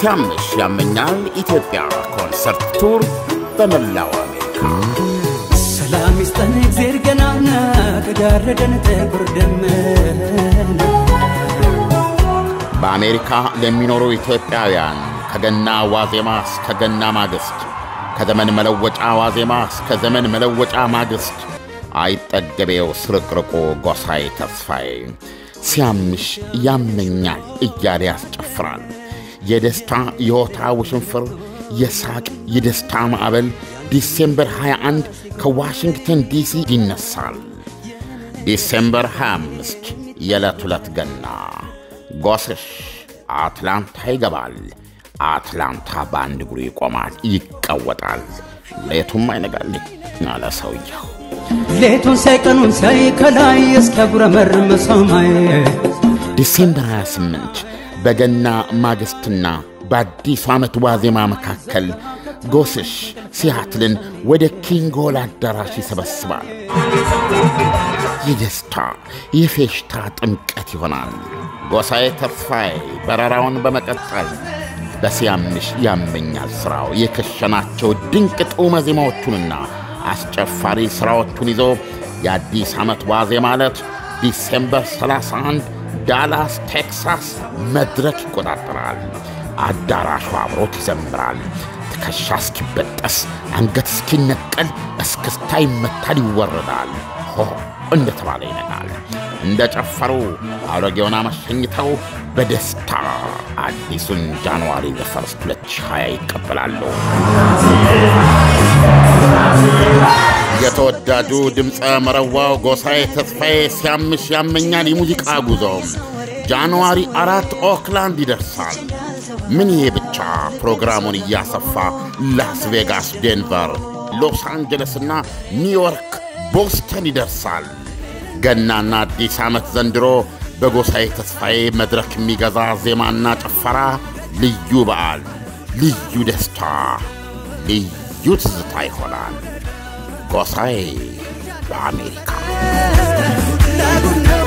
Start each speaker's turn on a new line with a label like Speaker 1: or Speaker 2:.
Speaker 1: ሲያምሽ ያመኛል ኢትዮጵያ ኮንሰርት ቱር በመላው አሜሪካ
Speaker 2: ሰላም ይስጠን እግዜር ገናና ከጋረደን ጥቁር ደመና
Speaker 1: በአሜሪካ ለሚኖሩ ኢትዮጵያውያን ከገና ዋዜማ እስከ ገና ማግስት ከዘመን መለወጫ ዋዜማ እስከ ዘመን መለወጫ ማግስት አይጠገቤው ስርቅርቁ ጎሳዬ ተስፋዬ ሲያምሽ ያመኛል እያለ ያስጨፍራል። የደስታ የሆታ ውሽንፍር፣ የሳቅ የደስታ ማዕበል ዲሴምበር 21 ከዋሽንግተን ዲሲ ይነሳል። ዲሴምበር 25 የዕለት ሁለት ገና ጎስሽ አትላንታ ይገባል። አትላንታ በአንድ እግሩ ይቆማል፣ ይቀወጣል። ሌቱም አይነጋልኝ አለ ሰውየው።
Speaker 2: ሌቱን ሳይቀኑን ሳይ ከላይ እስኪያጉረመርም ሰማይ
Speaker 1: ዲሴምበር 28 በገና ማግስትና በአዲሱ ዓመት ዋዜማ መካከል ጎስሽ ሲያትልን ወደ ኪንግ ሆል አዳራሽ ይሰበስባል። የደስታ የፌሽታ ጥምቀት ይሆናል። ጎሳዬ ተስፋዬ በረራውን በመቀጠል በሲያምሽ ያመኛል ሥራው የከሸናቸው ድንቅ ጡመ ዜማዎቹንና አስጨፋሪ ሥራዎቹን ይዞ የአዲስ ዓመት ዋዜ ማለት ዲሴምበር 31 ዳላስ ቴክሳስ መድረክ ይቆጣጠራል። አዳራሹ አብሮት ይዘምራል። ትከሻ እስኪበጠስ አንገት እስኪነቀል እስክስታ ይመታል፣ ይወረዳል። ሆ እንደተባለ ይነጋል። እንደ ጨፈሩ አሮጌውን አመሸኝተው በደስታ አዲሱን ጃንዋሪ ዘፈርስት 2020 ይቀበላሉ። የተወዳጁ ድምፀ መረዋው ጎሳዬ ተስፋዬ ሲያምሽ ያመኛል የሙዚቃ ጉዞ ጃንዋሪ አራት ኦክላንድ ይደርሳል። ምን ይሄ ብቻ ፕሮግራሙን እያሰፋ ላስ ቬጋስ፣ ዴንቨር፣ ሎስ አንጀለስና ኒውዮርክ፣ ቦስተን ይደርሳል። ገናና አዲስ ዓመት ዘንድሮ በጎሳዬ ተስፋዬ መድረክ የሚገዛ ዜማና ጭፈራ፣ ልዩ በዓል፣ ልዩ ደስታ፣ ልዩ ትዝታ ይሆናል። ጎሳዬ በአሜሪካ
Speaker 2: ለቡና